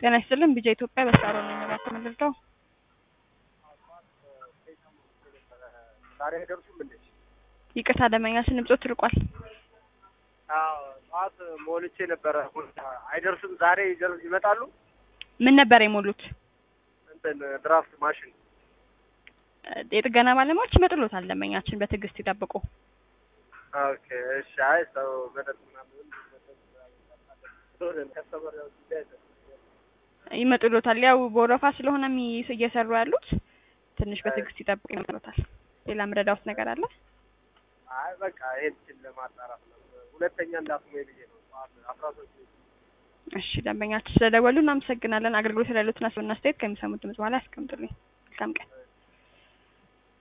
ጤና ይስጥልን ቢጃ ኢትዮጵያ በሳሮ ነው የሚመራው ምንድነው? ዛሬ አይደርሱም እንዴ? ይቅርታ ደንበኛችን ድምጾት ርቋል። አዎ ጠዋት ሞልቼ ነበረ። አይደርሱም ዛሬ ይደር- ይመጣሉ። ምን ነበር የሞሉት? እንትን ድራፍት ማሽን የጥገና ባለሙያዎች ይመጡሎታል። ደንበኛችን በትዕግስት ይጠብቁ። ኦኬ እሺ። አይ ሰው መጠጥ ምናምን ከስተመር ያው ጉዳይ አይደለም። ይመጡሎታል። ያው በወረፋ ስለሆነ የሚ- እየሰሩ ያሉት ትንሽ በትዕግስት ይጠብቁ ይመጡሎታል። ሌላ ምረዳውት ነገር አለ? አይ በቃ ይሄን ችል ለማጣራት ነው። ሁለተኛ እንዳትሞይ ብዬ ነው። ጠዋት አስራ ሶስት እሺ ደንበኛችን ስለደወሉ እናመሰግናለን። አገልግሎት ላይ ያሉትን አስተያየት ከሚሰሙት ድምጽ በኋላ ያስቀምጡልኝ። መልካም ቀን።